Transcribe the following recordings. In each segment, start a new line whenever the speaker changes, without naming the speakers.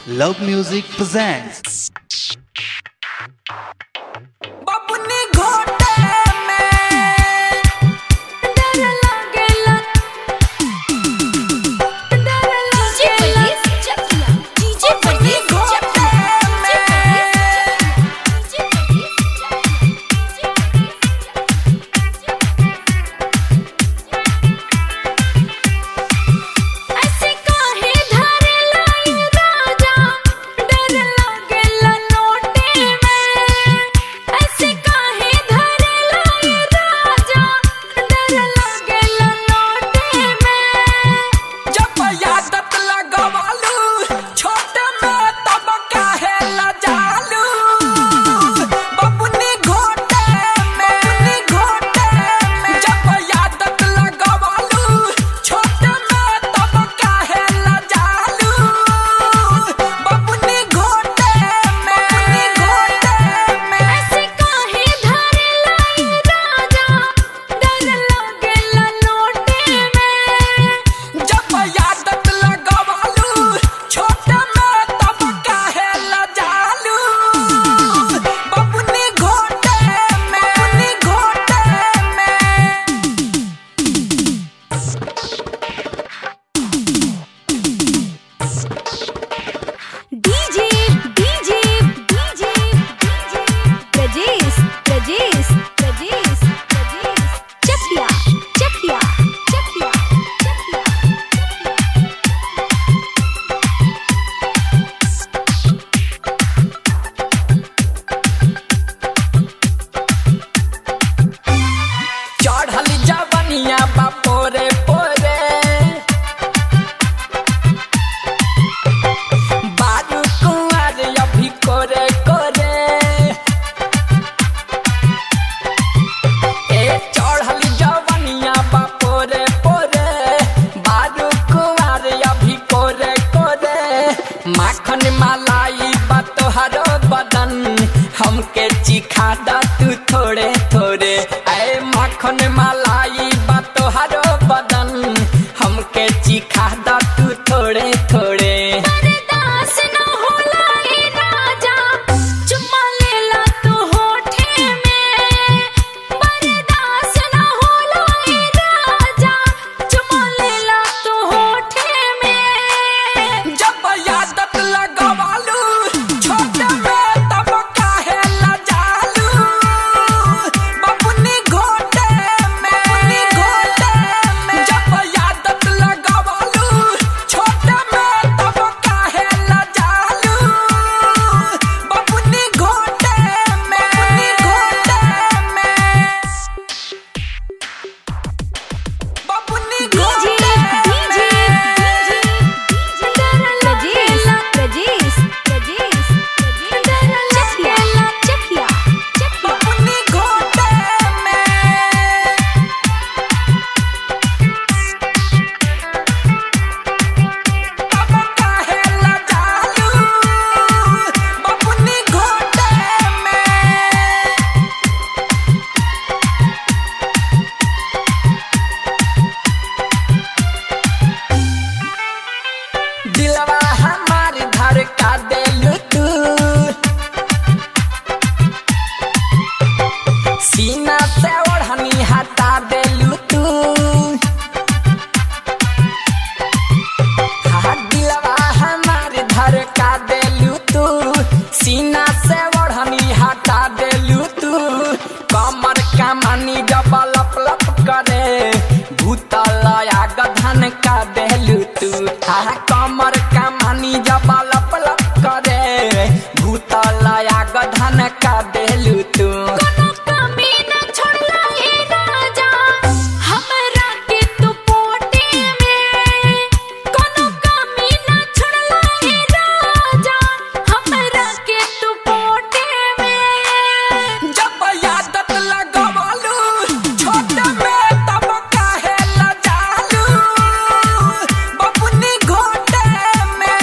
Love Music presents.
बबुनी घोटे में डर लागेला डर लागेला
डीजे परदेस चकिया डीजे
ऐसे काहे धरेला ये राजा डर लागेला लोटे में ऐसे काहे धरेला ये राजा डर लागेला लोटे में जब यादत लगवालू छोटे में तब काहे लजालू बबुनी घोटे में बबुनी घोटे में जब यादत लगवालू छोटे में तब काहे लजालू बबुनी घोटे में बबुनी घोटे में ऐसे काहे धरेला ये राजा डर लागेला लोटे में जब यादत लगवालू छोटे में तब काहे लजालू बबुनी घोटे में बबुनी घोटे में
DJ DJ DJ DJ Prajesh Prajesh Prajesh Prajesh Chakiya Chakiya Chakiya Chakiya
चढ़ल जवनिया बापोरे पोरे बारू कुंवर अभी कोरे कोरे ए चढ़ल जवनिया बापोरे पोरे बारू कुंवर अभी कोरे कोरे माखन मलाई बा तोहरो बदन हमके चिखा दा तू थोड़े थोड़े ऐ माखन मलाई बा तोहरो बदन हमके चिखा दा तू थोड़े थोड़े
बर्दास न होला ए राजा चुम्मा लेला तू होठे में बर्दास न होला ए राजा चुम्मा लेला तू होठे में
जब यादत लगवालू छोटे में तब काहे लजालू बबुनी घोटे में बबुनी घोटे में जब यादत लगवालू छोटे में तब काहे लजालू बबुनी घोटे में बबुनी घोटे में बबुनी
डीजे
घोटे
डीजे डीजे प्रजेश प्रजेश प्रजेश चकिया चकिया चकिया
बबुनी घोटे में तब काहे लजालू बबुनी घोटे में दिलवा हमार धड़का देलू तू सीना से ओढ़नी हटा देलू तू हाँ दिलवा हमार धड़का देलू तू सीना से ओढ़नी हटा देलू तू कमर कमानी जब लप लप करे भूतल आग धन का देलू तू हाँ कमर कमानी जब लप लप करे भूतल आग धन का देलू तू
कोनो कमी न छोड़ला ए राजा हमरा के तू पोटे में कोनो कमी न छोड़ला ए राजा हमरा के तू पोटे में
जब यादत लगवालू छोटे में तब काहे लजालू बबुनी घोटे में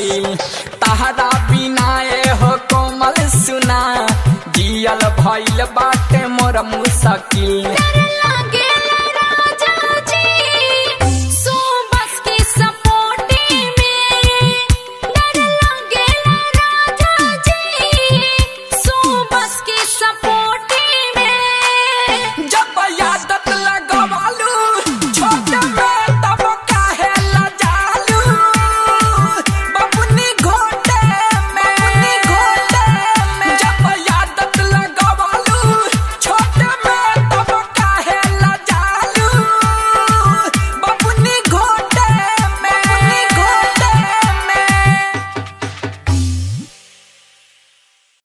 मुश्किल तहरा बिना ए हो कोमल सुना जियल भइल बाटे मोर मुश्किल
डर